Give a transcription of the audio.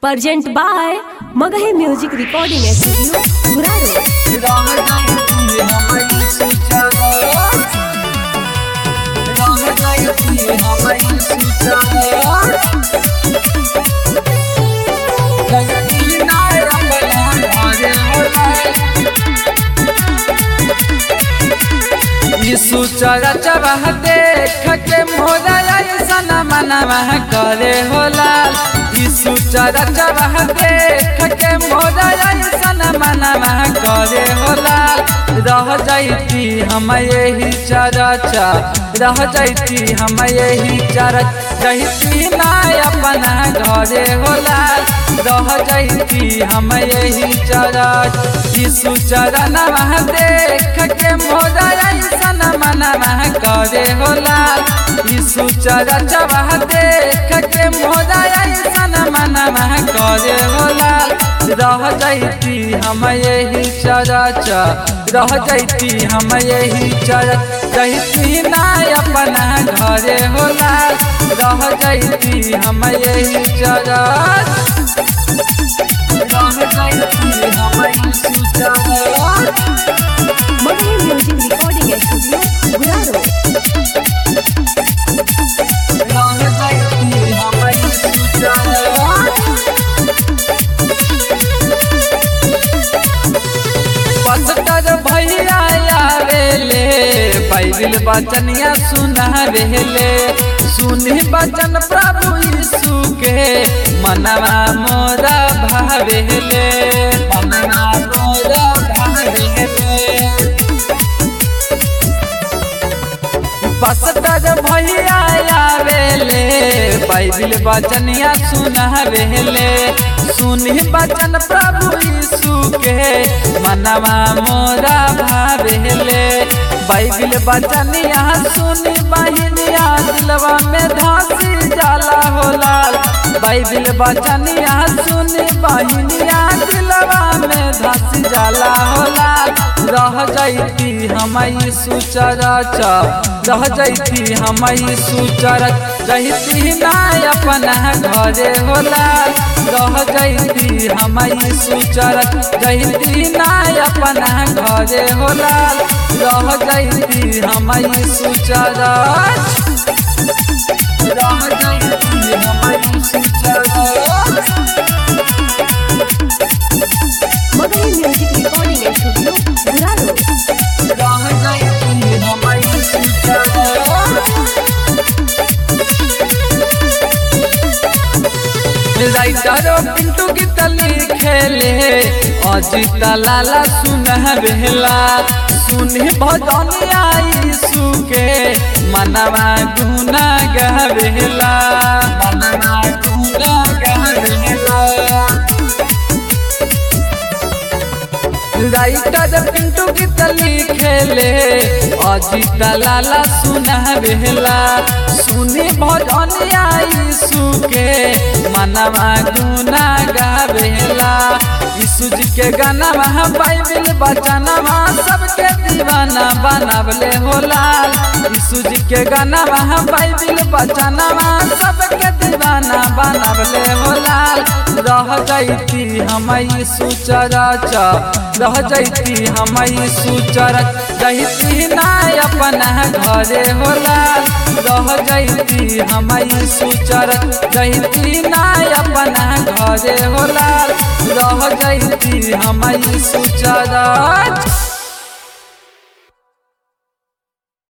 Present by Magahi Music Recording Studio, Guraro. यीशु चरा चबह देख के मोरा ऐसन मनवा करे होला यीशु चरा चबह देख के मोरा ऐसन मनवा करे होला रह जाइती हम यही चरचा रह जाइती हम यही चरच जहिती ना अपना घरे होला रह जाइती हम यही चरच यीशु चरण देख के मोरा ऐसन मनवा करे होला यीशु चरण देख के मोरा ऐसन मनवा करे होला रह जाइती हम यही चरच रह जाइती हम यही चरच जहिती ना अपना घरे होला रह जाइती हम यही चरच रह जाइती हम यही church Magahi Music Recording Studio, Guraro. रह जाइती हम यही चरच पस्तर भैया आवेले बाइबिल बचनिया सुनावेले सुनी बचन प्रभु यीशु के मनवा मोरा भावेले मनवा मोरा भावेले पस्तर भैया आवेले बाइबिल बचनिया सुनावेले सुनी बचन प्रभु यीशु के मनवा मोरा भावेले बाइबिल बचनिया सुनी बहिनिया दिलवा में धासी जाला होला बाइबिल बचनिया सुनी बहिनिया दिलवा में धासी जाला होला रह जाइती हम यीशु चरच रह जाइती हम यीशु चरच जहिती ना अपना घरे होला रह जाइती हम यीशु चरच जहिती ना अपना घरे होला रह जाइती हम यीशु चरच रह जाइती हम Yeshu church Magahi Music Recording Studio, Guraro. रह जाइती हम यीशु चरच राइटरो पिंटू की तली खेले अजित लाला सुनहरेला सुनी भजनिया यीशु के मनवा गुना गहरेला मनवा गुना गहरेला राइटर पिंटू की तली खेले अजित लाला सुनहरेला सुनी भजनिया यीशु के मनवा गुना गावेला यीशु जी के गाना बाइबिल बचनवा सबके दीवाना बनावले होला यीशु जी के गाना बाइबिल बचनवा सबके दीवाना बनावले होला रह जाइती हम यीशु चरच रह जाइती हम यीशु चरच जहिती ना अपना घरे होला रह जाइती हम यीशु चरच जहिती ना अपना घरे होला रह जाइती हम यीशु चरच